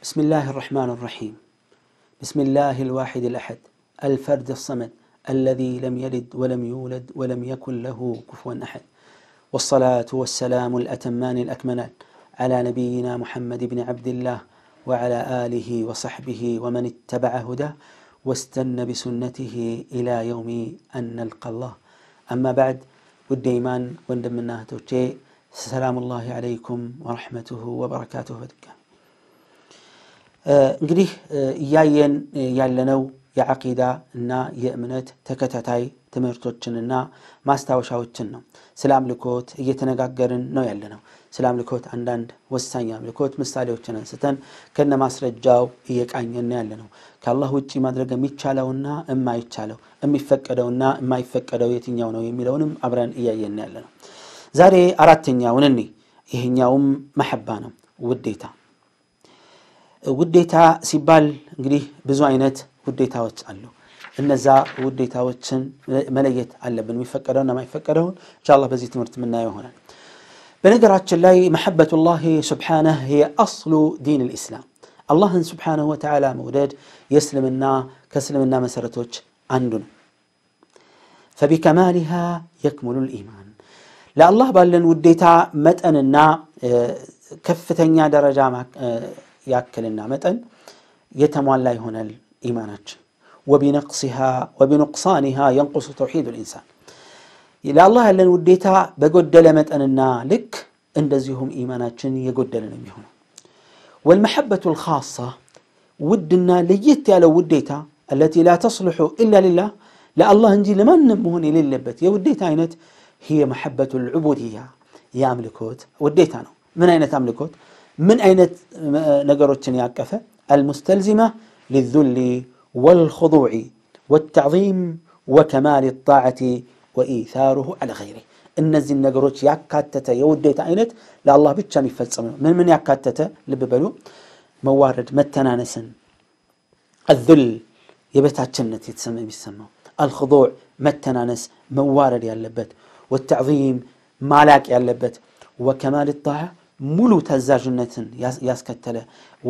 بسم الله الرحمن الرحيم بسم الله الواحد الأحد الفرد الصمد الذي لم يلد ولم يولد ولم يكن له كفوا أحد والصلاة والسلام الأتمان الأكملان على نبينا محمد بن عبد الله وعلى آله وصحبه ومن اتبع هداه واستنى بسنته إلى يوم أن نلقى الله أما بعد ود إيمان وندمنا توجي سلام الله عليكم ورحمته وبركاته በድጋሚ እንግዲህ እያየን ያለነው የዓቂዳ እና የእምነት ተከታታይ ትምህርቶችንና ማስታወሻዎችን ነው። ስለ አምልኮት እየተነጋገርን ነው ያለነው። ስለ አምልኮት አንዳንድ ወሳኝ አምልኮት ምሳሌዎችን አንስተን ከነ ማስረጃው እየቃኘን ያለ ነው። ከአላህ ውጭ ማድረግ የሚቻለውና የማይቻለው የሚፈቀደውና የማይፈቀደው የትኛው ነው የሚለውንም አብረን እያየን ያለ ነው። ዛሬ አራተኛውን እኔ ይህኛውም መሐባ ነው፣ ውዴታ። ውዴታ ሲባል እንግዲህ ብዙ አይነት ውዴታዎች አሉ። እነዛ ውዴታዎችን መለየት አለብን፣ የሚፈቀደውና የማይፈቀደውን ኢንሻአላህ በዚህ ትምህርት የምናየው ይሆናል። በነገራችን ላይ መሐበቱላህ ስብሓነህ የአስሉ ዲን ልእስላም አላህን ስብሓነሁ ወተዓላ መውደድ የእስልምና ከእስልምና መሰረቶች አንዱ ነው። ፈቢከማሊሃ የክሙሉ ልኢማን ለአላህ ባለን ውዴታ መጠንና ከፍተኛ ደረጃ ያክልና መጠን የተሟላ ይሆናል ኢማናችን። ወቢነቅሲሃ ወቢኑቅሳኒሃ የንቁሱ ተውሒድ ልኢንሳን ለአላህ ያለን ውዴታ በጎደለ መጠንና ልክ እንደዚሁም ኢማናችን የጎደለ ነው የሚሆነው። ወልመሐበቱ ልኻሳ ውድና ለየት ያለው ውዴታ አለቲ ላ ተስልሑ ኢላ ሊላህ ለአላህ እንጂ ለማንም መሆን የሌለበት የውዴታ አይነት ሂየ መሐበቱ ልዑቡድያ የአምልኮት ውዴታ ነው። ምን አይነት አምልኮት? ምን አይነት ነገሮችን ያቀፈ? አልሙስተልዚማ ሊዙሊ ወልኹዱዕ ወተዕዚም ወከማል ጣዓቲ ወኢታሩሁ ዐለ ገይሪህ እነዚህን ነገሮች ያካተተ የውዴታ አይነት ለአላህ ብቻ የሚፈጸም ነው። ምን ምን ያካተተ? ልብ በሉ። መዋረድ፣ መተናነስን፣ አዙል የበታችነት የተሰማ የሚሰማው፣ አልኹዱዕ መተናነስ መዋረድ ያለበት፣ ወተዕዚም ማላቅ ያለበት፣ ወከማል ጣዓ ሙሉ ተዛዥነትን ያስከተለ፣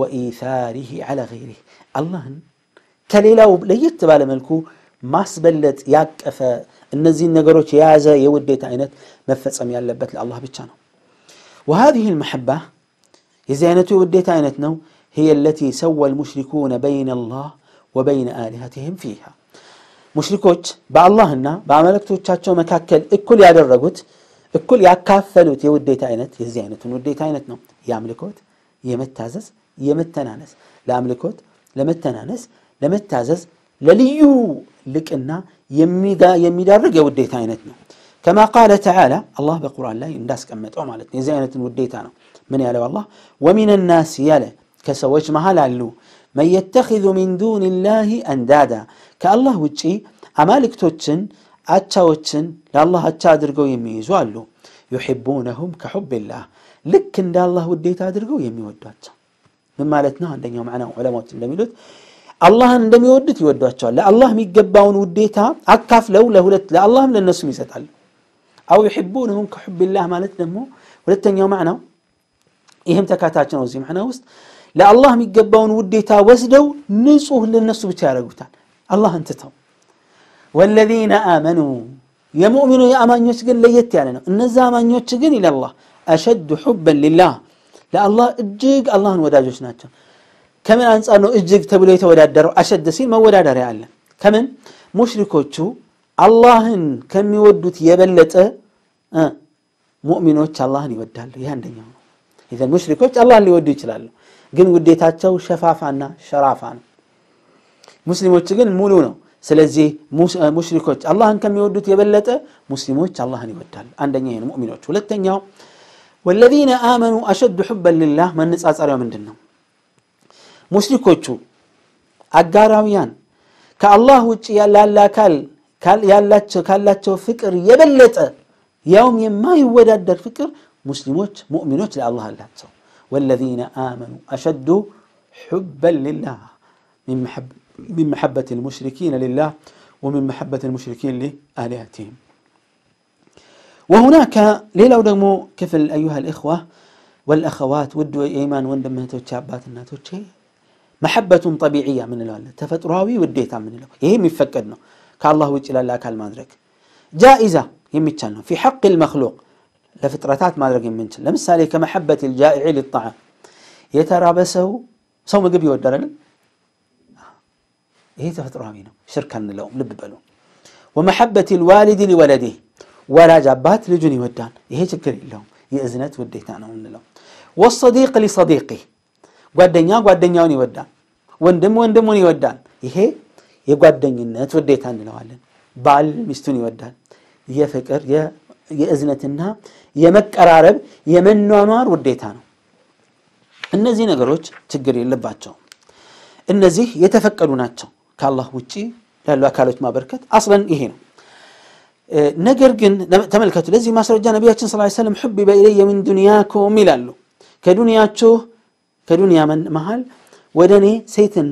ወኢታሪህ ዐለ ገይሪህ አላህን ከሌላው ለየት ባለ መልኩ ማስበለጥ ያቀፈ እነዚህን ነገሮች የያዘ የውዴታ አይነት መፈጸም ያለበት ለአላህ ብቻ ነው። ወሃዚህ ልመሐባ የዚህ አይነቱ የውዴታ አይነት ነው هي التي سوى المشركون بين الله وبين آلهتهم فيها ሙሽሪኮች በአላህና በአመለክቶቻቸው መካከል እኩል ያደረጉት እኩል ያካፈሉት የውዴታ አይነት የዚህ አይነቱን ውዴታ አይነት ነው። የአምልኮት፣ የመታዘዝ፣ የመተናነስ ለአምልኮት፣ ለመተናነስ፣ ለመታዘዝ ለልዩ ልቅና የሚዳርግ የውዴታ አይነት ነው። ከማ ቃለ ተዓላ አላህ በቁርአን ላይ እንዳስቀመጠው ማለት ነው። የዚህ አይነትን ውዴታ ነው ምን ያለው አላህ ወሚን ናስ ያለ ከሰዎች መሃል አሉ መን የተኪዙ ሚን ዱን ላህ አንዳዳ ከአላህ ውጪ አማልክቶችን አቻዎችን ለአላህ አቻ አድርገው የሚይዙ አሉ። ዩሕቡነሁም ከሑብላህ ልክ እንደ አላህ ውዴታ አድርገው የሚወዷቸው ምን ማለት ነው? አንደኛው ማዕናው ዑለማዎች እንደሚሉት አላህን እንደሚወዱት ይወዷቸዋል። ለአላህ የሚገባውን ውዴታ አካፍለው ለሁለት ለአላህም ለእነሱም ይሰጣሉ። አው ዩሕቡነሁም ከሑብላህ ማለት ደግሞ ሁለተኛው ማዕናው ይህም ተካታች ነው። እዚህ ማዕና ውስጥ ለአላህ የሚገባውን ውዴታ ወስደው ንጹህ ለነሱ ብቻ ያደርጉታል፣ አላህን ትተው። ወለዚነ አመኑ የሙእሚኑ የአማኞች ግን ለየት ያለ ነው። እነዛ አማኞች ግን ኢለላህ አሸዱ ሑበን ሊላህ ለአላህ እጅግ አላህን ወዳጆች ናቸው። ከምን አንጻር ነው እጅግ ተብሎ የተወዳደረው? አሸድ ሲል መወዳደሪያ አለ። ከምን ሙሽሪኮቹ አላህን ከሚወዱት የበለጠ ሙእሚኖች አላህን ይወዳሉ። ይህ አንደኛው ነው። ይዘን ሙሽሪኮች አላህን ሊወዱ ይችላሉ፣ ግን ውዴታቸው ሸፋፋና ሸራፋ ነው። ሙስሊሞች ግን ሙሉ ነው። ስለዚህ ሙሽሪኮች አላህን ከሚወዱት የበለጠ ሙስሊሞች አላህን ይወዳሉ። አንደኛ ይሄ ነው ሙእሚኖች። ሁለተኛው ወለዚነ አመኑ አሸዱ ሑበን ሊላህ መነጻጸሪያው ምንድን ነው? ሙሽሪኮቹ አጋራውያን ከአላህ ውጭ ላለ አካል ያላቸው ካላቸው ፍቅር የበለጠ ያውም የማይወዳደር ፍቅር ሙስሊሞች ሙእሚኖች ለአላህ አላቸው። ወለዚነ አመኑ አሸዱ ሑበን ሊላህ ሚን መሐበት ልሙሽሪኪን ሊላህ ወሚን መሐበት ልሙሽሪኪን ሊአሊሃቲህም ወሁናከ ሌላው ደግሞ ክፍል አዩሃ ልእኽዋ ወልአኸዋት ውድ የኢማን ወንድምህቶቼ አባት እናቶቼ መሐበቱን ጠቢዕያ ምንለዋለን ተፈጥሯዊ ውዴታ ምንለው ይሄ የሚፈቀድ ነው ከአላህ ውጭ ላለ አካል ማድረግ ጃኢዛ የሚቻል ነው ፊ ሐቅ ልመክሉቅ ለፍጥረታት ማድረግ የምንችል ለምሳሌ ከመሐበት ልጃኢዕ ሊጣዓም የተራበ ሰው ሰው ምግብ ይወዳል ይሄ ተፈጥሯዊ ነው ሽርክ አንለውም ልብ በሉ ወመሐበት ልዋሊድ ሊወለዲህ ወላጅ አባት ልጁን ይወዳል ይሄ ችግር የለውም የእዝነት ውዴታ ነው እንለው ወሰዲቅ ሊሰዲቅህ ጓደኛ ጓደኛውን ይወዳል ወንድም ወንድሙን ይወዳል ይሄ የጓደኝነት ውዴታ እንለዋለን ባል ሚስቱን ይወዳል የፍቅር የእዝነትና የመቀራረብ የመኗኗር ውዴታ ነው እነዚህ ነገሮች ችግር የለባቸውም እነዚህ የተፈቀዱ ናቸው ከአላህ ውጭ ያሉ አካሎች ማበርከት አስለን ይሄ ነው ነገር ግን ተመልከቱ ለዚህ ማስረጃ ነቢያችን ስ ሰለም ሑቢበ ኢለየ ምን ዱንያኩም ይላሉ ከዱንያችሁ ከዱንያ መሃል ወደ እኔ ሴትና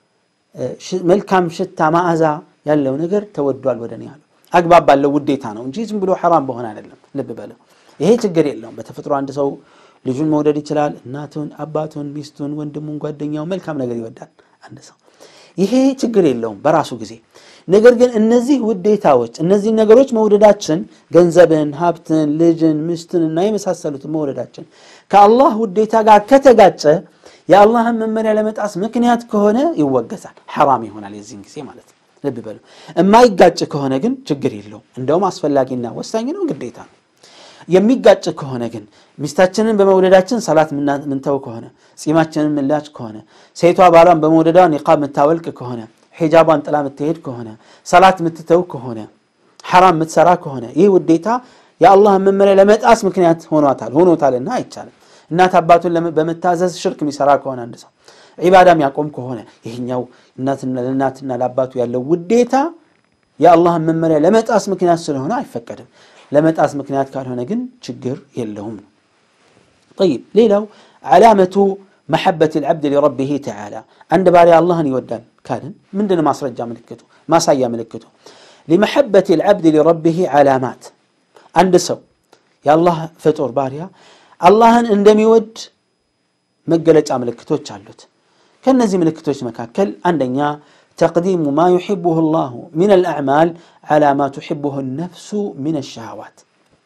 መልካም ሽታ ማዕዛ ያለው ነገር ተወዷል ወደ እኔ አሉ አግባብ ባለው ውዴታ ነው እንጂ ዝም ብሎ ሐራም በሆነ አይደለም ልብ በለው ይሄ ችግር የለውም በተፈጥሮ አንድ ሰው ልጁን መውደድ ይችላል እናቱን አባቱን ሚስቱን ወንድሙን ጓደኛው መልካም ነገር ይወዳል አንድ ሰው ይሄ ችግር የለውም በራሱ ጊዜ ነገር ግን እነዚህ ውዴታዎች እነዚህ ነገሮች መውደዳችን ገንዘብን ሀብትን ልጅን ሚስትን እና የመሳሰሉትን መውደዳችን ከአላህ ውዴታ ጋር ከተጋጨ የአላህን መመሪያ ለመጣስ ምክንያት ከሆነ ይወገዛል ሐራም ይሆናል የዚህን ጊዜ ማለት ነው ልብ በሉ የማይጋጭ ከሆነ ግን ችግር የለውም እንደውም አስፈላጊና ወሳኝ ነው ግዴታ ነው የሚጋጭ ከሆነ ግን ሚስታችንን በመውደዳችን ሰላት ምንተው ከሆነ ጺማችንን ምላጭ ከሆነ ሴቷ ባሏን በመውደዷ ኒቃብ የምታወልቅ ከሆነ ሒጃቧን ጥላ የምትሄድ ከሆነ ሰላት የምትተው ከሆነ ሐራም የምትሰራ ከሆነ ይህ ውዴታ የአላህን መመሪያ ለመጣስ ምክንያት ሆኗታል ሆኖታልና አይቻልም እናት አባቱን በመታዘዝ ሽርክ የሚሰራ ከሆነ አንድ ሰው ዒባዳ የሚያቆም ከሆነ ይህኛው ለእናትና ለአባቱ ያለው ውዴታ የአላህን መመሪያ ለመጣስ ምክንያት ስለሆነ አይፈቀድም ለመጣስ ምክንያት ካልሆነ ግን ችግር የለውም ነው طيب ሌላው ዓላመቱ መሐበት ልዓብድ ሊረቢህ ተዓላ አንድ ባሪያ አላህን ይወዳል ካልን ምንድን ማስረጃ ምልክቱ ማሳያ ምልክቱ ሊመሐበት ልዓብድ ሊረቢህ ዓላማት አንድ ሰው የአላህ ፍጡር ባሪያ አላህን እንደሚወድ መገለጫ ምልክቶች አሉት ከእነዚህ ምልክቶች መካከል አንደኛ تقديم ما يحبه الله من الأعمال على ما تحبه النفس من الشهوات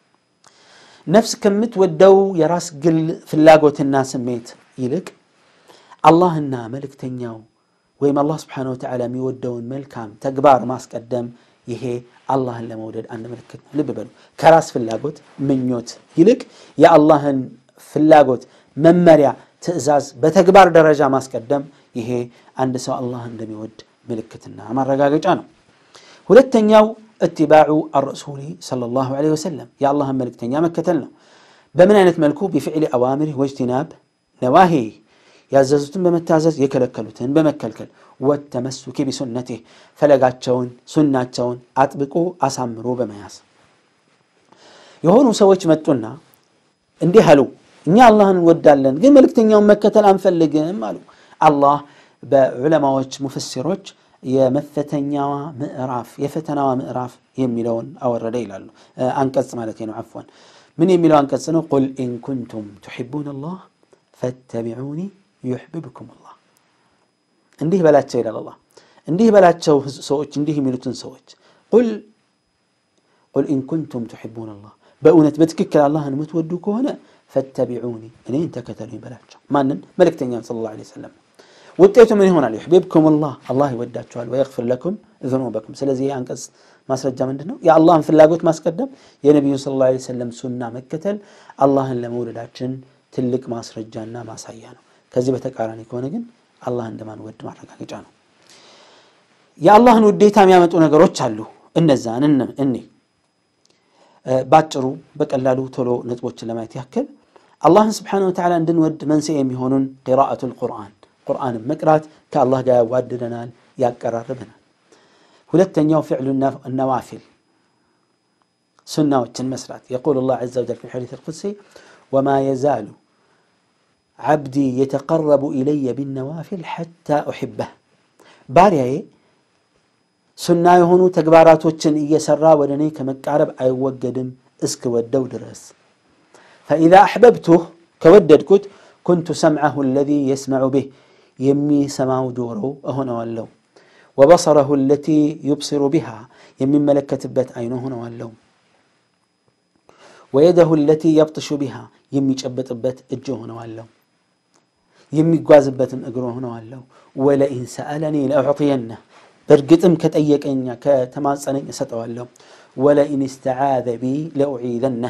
نفس كمت ودو يراس قل في اللاقوت الناس ميت يلك الله النا ملك تنياو ويم الله سبحانه وتعالى ميودون ملكام تقبار ماس قدم ይሄ አላህን ለመውደድ አንድ ምልክት ነው ልብ በሉ ከራስ ፍላጎት ምኞት ይልቅ የአላህን ፍላጎት መመሪያ ትእዛዝ በተግባር ደረጃ ማስቀደም ይሄ አንድ ሰው አላህን እንደሚወድ ምልክትና ማረጋገጫ ነው ሁለተኛው እትባዑ አረሱሊ ሰለላሁ ዐለይሂ ወሰለም የአላህን መልእክተኛ መከተል ነው በምን አይነት መልኩ ቢፍዕሊ አዋሚር ወጅቲናብ ነዋሂ ያዘዙትን በመታዘዝ የከለከሉትን በመከልከል ወተመሱኪ ቢሱነቴህ ፈለጋቸውን ሱናቸውን አጥብቆ አሳምሮ በመያዝ የሆኑ ሰዎች መጡና እንዲህ አሉ እኛ አላህን እንወዳለን ግን መልእክተኛውን መከተል አንፈልግም አሉ አላህ በዑለማዎች ሙፈሲሮች የመፈተኛዋ ምዕራፍ የፈተናዋ ምዕራፍ የሚለውን አወረደ ይላሉ አንቀጽ ማለት ነው አፍዋን ምን የሚለው አንቀጽ ነው ቁል ኢን ኩንቱም ትሕቡን አላህ ፈተቢዑኒ ዩሕብብኩም አላህ እንዲህ በላቸው ይላል አላህ እንዲህ በላቸው ሰዎች እንዲህ የሚሉትን ሰዎች ቁል ቁል ኢን ኩንቱም ትሕቡን አላህ በእውነት በትክክል አላህን የምትወዱ ከሆነ ፈተቢዑኒ እኔን ተከተሉኝ በላቸው ማንን መልእክተኛን ስለ ላ ሰለም ውጤቱ ምን ይሆናል ዩሕቢብኩም ላህ አላህ ይወዳችኋል ወየግፍር ለኩም ዝኑበኩም ስለዚህ ይህ አንቀጽ ማስረጃ ምንድን ነው የአላህን ፍላጎት ማስቀደም የነቢዩን ስለ ላ ሰለም ሱና መከተል አላህን ለመውደዳችን ትልቅ ማስረጃና ማሳያ ነው ከዚህ በተቃራኒ ከሆነ ግን አላህ እንደማንወድ ማረጋገጫ ነው የአላህን ውዴታ የሚያመጡ ነገሮች አሉ እነዛን እኔ ባጭሩ በቀላሉ ቶሎ ነጥቦችን ለማየት ያክል አላህን ስብሓን ወተዓላ እንድንወድ መንስኤ የሚሆኑን ቂራአቱ ልቁርአን ቁርአንን መቅራት ከአላህ ጋር ያዋድደናል ያቀራርበናል ሁለተኛው ፍዕሉ ነዋፊል ሱናዎችን መስራት የቁል ላህ ዘ ወጀል ፊ ልሐዲስ ልቁድሲ ወማ የዛሉ ዓብዲ የተቀረቡ ኢለየ ቢነዋፊል ሐታ ኡሕበህ ባሪያዬ ሱና የሆኑ ተግባራቶችን እየሰራ ወደ እኔ ከመቃረብ አይወገድም እስክወደው ድረስ ፈኢዛ አሕበብቱህ ከወደድኩት ኩንቱ ሰምዐሁ አለዚ የስመዑ ብህ የሚሰማው ጆሮ እሆነዋለሁ። ወበሰረሁ ለቲ ዩብሲሩ ቢሃ የሚመለከትበት አይኑ እሆነዋለሁ። ወየደሁ ለቲ የብጥሹ ቢሃ የሚጨበጥበት እጅ እሆነዋለሁ። የሚጓዝበትም እግር ሆነዋለሁ። ወለኢን ሰአለኒ ለአዕጢየነህ በእርግጥም ከጠየቀኛ ከተማጸነኝ እሰጠዋለሁ። ወለኢን እስተዓዘ ቢ ለኡዒዘነህ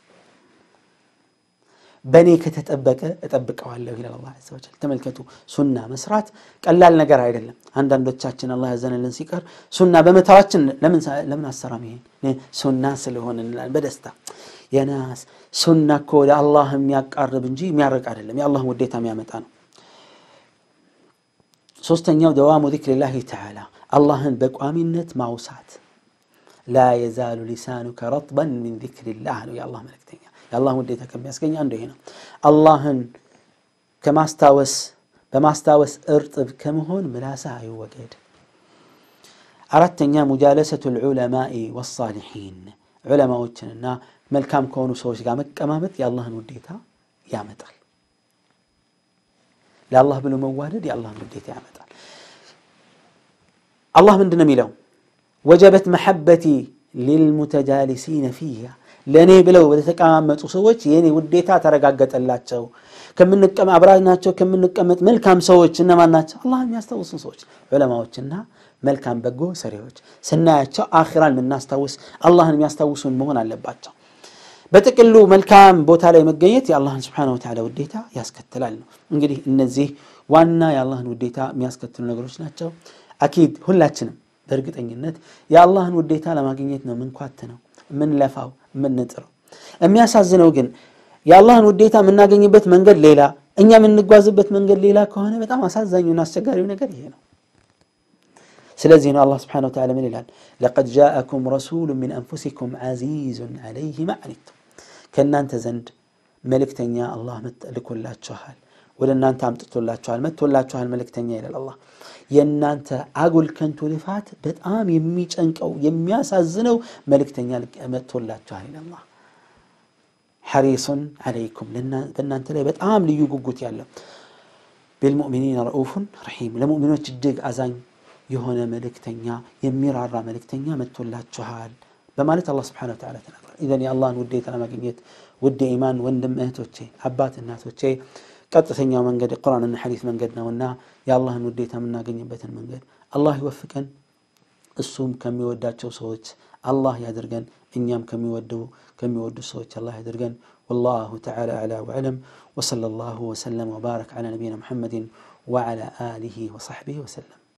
በእኔ ከተጠበቀ እጠብቀዋለሁ ይላል አላህ ዐዘ ወጀል። ተመልከቱ፣ ሱና መስራት ቀላል ነገር አይደለም። አንዳንዶቻችን አላህ ያዘነልን ሲቀር ሱና በመታዋችን ለምን አሰራም ይሄን ሱና ስለሆነ እንላለን በደስታ የናስ ሱና እኮ ወደ አላህ የሚያቃርብ እንጂ የሚያርቅ አይደለም፣ የአላህን ውዴታ የሚያመጣ ነው። ሶስተኛው ደዋሙ ዚክሪላሂ ተዓላ አላህን በቋሚነት ማውሳት። ላ የዛሉ ሊሳኑከ ረጥበን ሚን ዚክሪላህ ነው የአላህ መልእክተኛ። የአላህን ውዴታ ከሚያስገኝ አንዱ ይሄ ነው። አላህን ከማስታወስ በማስታወስ እርጥብ ከመሆን ምላስህ አይወገድ። አራተኛ ሙጃለሰቱ ልዑለማኢ ወሳሊሒን ዑለማዎችንና መልካም ከሆኑ ሰዎች ጋር መቀማመጥ የአላህን ውዴታ ያመጣል። ለአላህ ብሎ መዋደድ የአላህን ውዴታ ያመጣል። አላህ ምንድን ነው የሚለው? ወጀበት መሐበቲ ሊልሙተጃሊሲነ ፊሃ ለእኔ ብለው በተቀማመጡ ሰዎች የእኔ ውዴታ ተረጋገጠላቸው። አብራናቸው ከምንቀመጥ መልካም ሰዎች እነማን ናቸው? አላህን የሚያስታውሱ ሰዎች ዑለማዎችና መልካም በጎ ሰሪዎች ስናያቸው አኺራን የምናስታውስ አላህን የሚያስታውሱን መሆን አለባቸው። በጥቅሉ መልካም ቦታ ላይ መገኘት የአላህን ስብሓነሁ ወተዓላ ውዴታ ያስከትላል ነው። እንግዲህ እነዚህ ዋና የአላህን ውዴታ የሚያስከትሉ ነገሮች ናቸው። አኪድ ሁላችንም በእርግጠኝነት የአላህን ውዴታ ለማግኘት ነው ምንኳት ነው የምንለፋው የምንጥረው። የሚያሳዝነው ግን የአላህን ውዴታ የምናገኝበት መንገድ ሌላ፣ እኛ የምንጓዝበት መንገድ ሌላ ከሆነ በጣም አሳዛኙና አስቸጋሪው ነገር ይሄ ነው። ስለዚህ ነው አላህ ስብሓነሁ ወተዓላ ምን ይላል? ለቀድ ጃአኩም ረሱሉ ሚን አንፉሲኩም ዐዚዙን ዐለይሂ ማ ዐኒቱም ከእናንተ ዘንድ መልእክተኛ አላህ ልኮላችኋል፣ ወደ እናንተ አምጥቶላችኋል፣ መጥቶላችኋል መልእክተኛ ይላል አላህ። የእናንተ አጉል ከንቱ ልፋት በጣም የሚጨንቀው የሚያሳዝነው መልእክተኛ መጥቶላችኋል ይላል አላህ። ሐሪሱን ዐለይኩም በእናንተ ላይ በጣም ልዩ ጉጉት ያለው ቢልሙእሚኒን ረኡፉን ረሒም ለሙእሚኖች እጅግ አዛኝ የሆነ መልእክተኛ የሚራራ መልእክተኛ መጥቶላችኋል በማለት አላህ ስብሓነሁ ወተዓላ ተናግሯል። ኢዘን የአላህን ውዴታ ለማግኘት ውድ ኢማን ወንድም እህቶቼ፣ አባት እናቶቼ ቀጥተኛው መንገድ ቁርአንና ሐዲስ መንገድ ነውና የአላህን ውዴታ የምናገኝበትን መንገድ አላህ ይወፍቀን። እሱም ከሚወዳቸው ሰዎች አላህ ያድርገን። እኛም ከሚወዱ ከሚወዱ ሰዎች አላህ ያድርገን። ወላሁ ተዓላ አዕላ ወአዕለም ወሰለላሁ ወሰለም ወባረክ ዐላ ነቢይና ሙሐመድን ወዐላ አሊሂ ወሰሕቢሂ ወሰለም።